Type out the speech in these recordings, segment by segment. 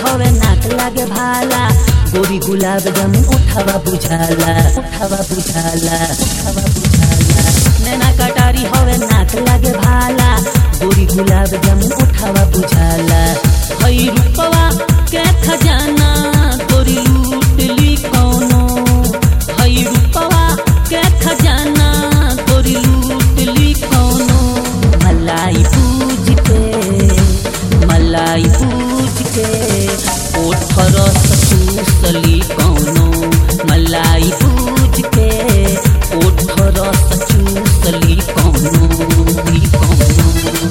हवे नाक लागे भाला गोरी गुलाब जामुन उठावा बुझाला उठावा बुझाला उठावा बुझाला नैना कटारी हवे नाक लागे भाला गोरी गुलाब जामुन उठावा बुझाला हई रूपवा के खजाना गोरी लूट ली कौनो हई रूपवा के खजाना गोरी लूट ली कौनो मलाई पूज के मलाई पूज के ओठर चूसली कौनो मलाई पूज के ओठर चूसली कौनो ली कौनो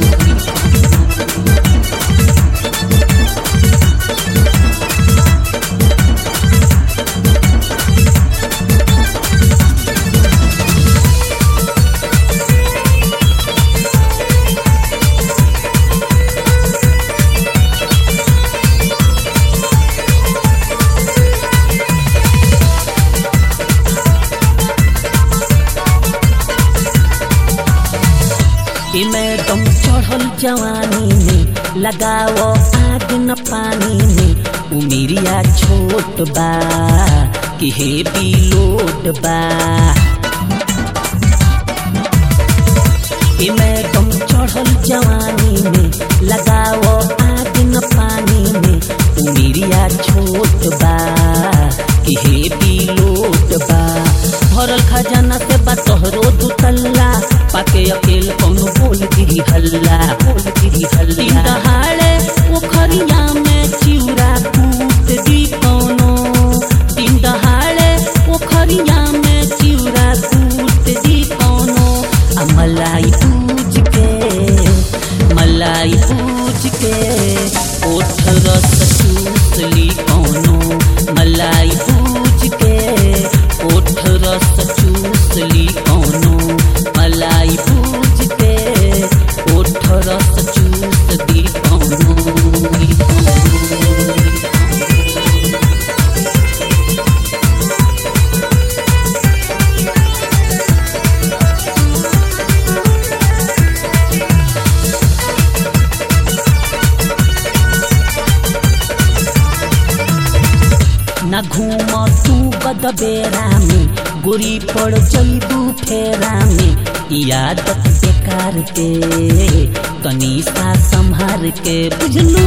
ई मैडम चढ़ल जवानी में लगाओ आग न पानी में उमिरिया छोट बा कि हे लोट बा ई मैडम चढ़ल जवानी में लगाओ आग न पानी में उमिरिया छोट बा कि हे लोट बा भरल खजाना से बा तोहरो दुतल्ला पाके अकेल कौनो बोल गिरी हल्ला बोल गिरी हल्ला दहाड़े पोखरिया में चिउरा कूट दी कौनो दिन दहाड़े पोखरिया में चिउरा कूट दी कौनो आ मलाई पूज के मलाई पूज के ओठ रस चूसली कौनो मलाई पूज के ओठ रस चूसली कौनो मलाई पूज के ओठ रस चूस दी कौनो दी कौनो। न घूम तू गदबेरा में गोरी पड़ जैबू फेरा में ई आदत बेकार के तनी सा संभार के बुझलू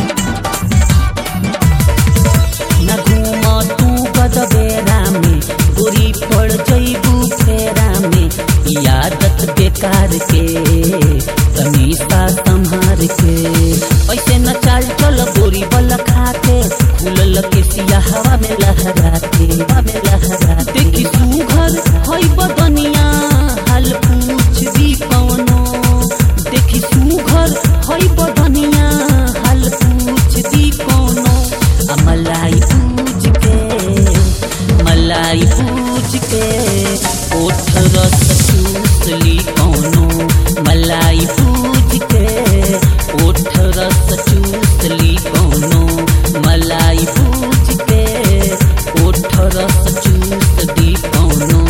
न घूम तू गदबेरा में गोरी पड़ जैबू फेरा में ई आदत बेकार के तनी सा संभार के ऐसे न चाल चल गोरी बल खाके खुलल के सिया हवा में लहराते हवा में लहराते देखी सुघर हई बदनिया हाल पूछ दी कौनो देखी सुघर हई बदनिया हाल पूछ दी कौनो आ मलाई पूज के मलाई पूज के ओठ रस चूसली कौनो मलाई पूज के ओठ रस चूसली कौनो मलाई पूज के ओठ रस चूस दी कौनो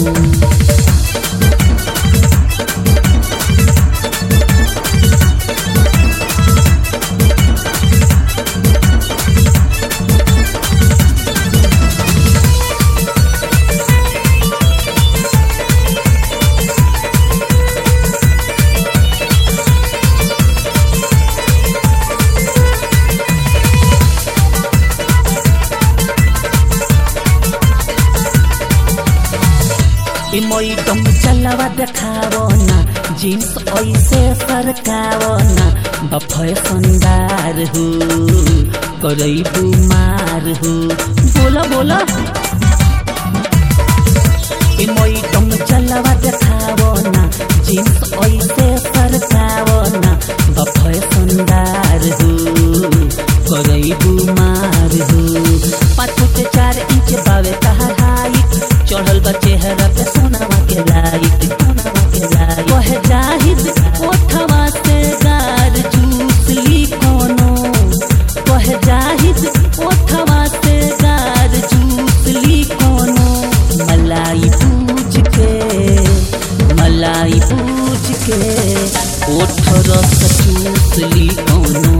ई मैडम चलवा देखावो ना जीन्स ऐसे सरकावो ना बफे संदार हो करई बुमार हो बोला बोला ई मैडम चलवा देखावो ना जीन्स ऐसे सरकावो ना बफे संदार हो करई बुमार हो पाँच फुट चार इंच बावे तहार हाइट चढ़ल बा चेहरा पे सोनावा के लाइट सोनावा के लाइट कहे जाहिद ओठवा से गार जूस ली कोनो कहे जाहिद ओठवा से गार जूस ली कोनो मलाई पूज के मलाई पूज के ओठ रस चूस ली कोनो